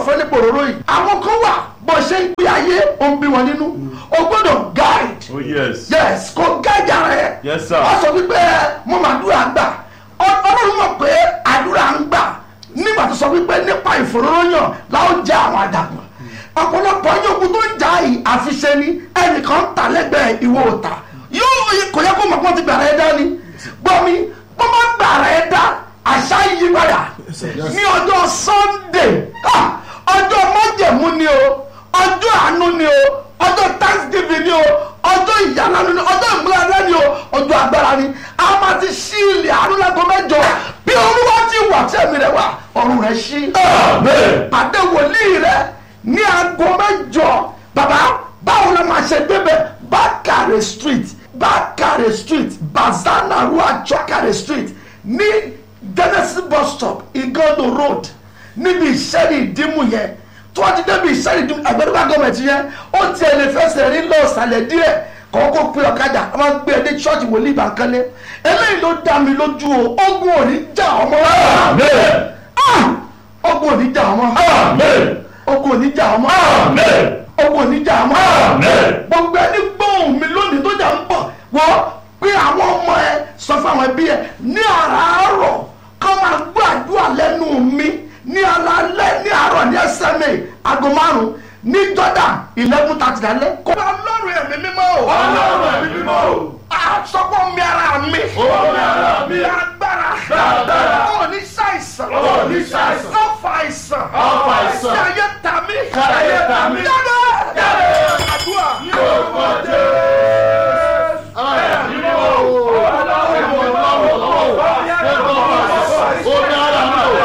fẹ́ nípa òróró yìí àwọn kan wà bó ṣe ń gbé ayé ó ń bí wọn nínú o gbọ́dọ̀ guide Oh yes. yes kò guide ara ẹ Yes, sir. wọ́n sọ wípé mo máa dúrà gbà Ọ- ọlọ́run mọ̀ pé àdúrà ń gbà nígbà tó sọ wípé nípa ìfòróróyàn láwọn jẹ́ àwọn àdàgbà ọ̀pọ̀lọpọ̀ yín ogun tó ń jà yìí àfiṣe ni ẹnìkan ń tà lẹ́gbẹ̀ẹ́ ìwọ òòtà yóò kò yẹ kó mọ̀ pé wọ́n ti gbàrà ẹ dá ni gbọ́ mi wọ́n máa gbàrà ẹ dá àṣà yí padà ní ọjọ́ sunday ah, ọjọ́ májẹ̀mú ni o ọjọ́ àánú ni o ọjọ́ thanksgiving ni o ọjọ́ ìyàlánu ni ọjọ́ ìmúlára ni o ọjọ́ agbára ni a máa ti ṣí ilẹ̀ àánú lágbo mẹ́jọ bí olúwa ti wà tí ẹ̀mí rẹ̀ wà ọ̀run rẹ̀ ṣí Amen. pàdé wòlíì rẹ̀ ní aago mẹ́jọ bàbá báwo la máa ṣe débẹ̀ bákàrẹ̀ street bákàrẹ̀ street bazana rua chokare street ní genesis bus stop igodo road níbi ìṣẹ́ni ìdímù yẹn tó wá ti débi ìṣẹ́ni ìdímù àgbẹ̀dúgbà gọ́ọ̀mẹ̀tì yẹn ó tiẹ̀ lè fẹsẹ̀ rí lọ sàlẹ̀ díẹ̀ kọ́kọ́ pé ọ̀kadà a máa ń gbé ẹdí ṣọ́ọ̀ṣì wòlíì ìbànkánlé eléyìí ló dá mi lójú o ogun ò ní jà ọmọ Amen. Ah! ogun ò ní jà ọmọ Amen. ogun ò ní jà ọmọ Amen. ogun ò ní jà ọmọ Amen. gbogbo ẹni gbóhùn mi lónìí tó jà ń bọ̀ wọ́n pé àwọn ọmọ ẹ sọ fún àwọn ẹbí ẹ ní àràárọ̀ kọ́ máa gbọ́ àdúrà lẹ́nu mi ní alalẹ́ ní àárọ̀ ní SMA aago márùn-ún ní Jordan eleven thirty lálẹ́. kó ọlọ́run ẹ̀mí mímọ́ o. Ọlọ́run ẹ̀mí mímọ́ o. àsọpọ̀ mi ara mi. Omi ara mi. agbára. Agbára. ó ní ṣàìsàn. Ó ní ṣàìsàn. ọ̀fà àìsàn. Ọ̀fà àìsàn. ṣe ayé ta mí. Ṣe ayé ta mí. jáde. Jáde. àdúrà. Ní orúkọ Jésù. Ẹ̀mí mímọ́ o. Ọlọ́run ẹ̀mí mímọ́ o. Omi ara mi o. Omi ara mi o.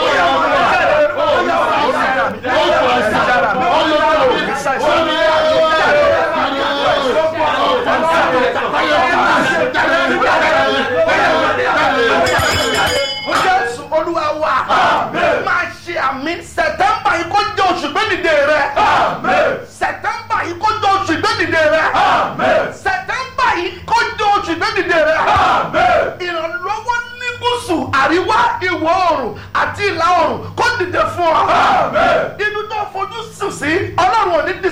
Ọ̀fà àìsàn. Omi jésù olúwa wa máa ṣe àmì sẹtẹmbà yìí kó jẹ oṣù gbẹ́dìde rẹ sẹtẹmbà yìí kó jẹ oṣù gbẹ́dìde rẹ sẹtẹmbà yìí kó jẹ oṣù gbẹ́dìde rẹ ìrànlọ́wọ́ ní gúúsù àríwá ìwọ̀ oòrùn àti ìlà oòrùn kó dìde fún ọ ibi tó fojú sùn sí ọlọ́run ò ní dì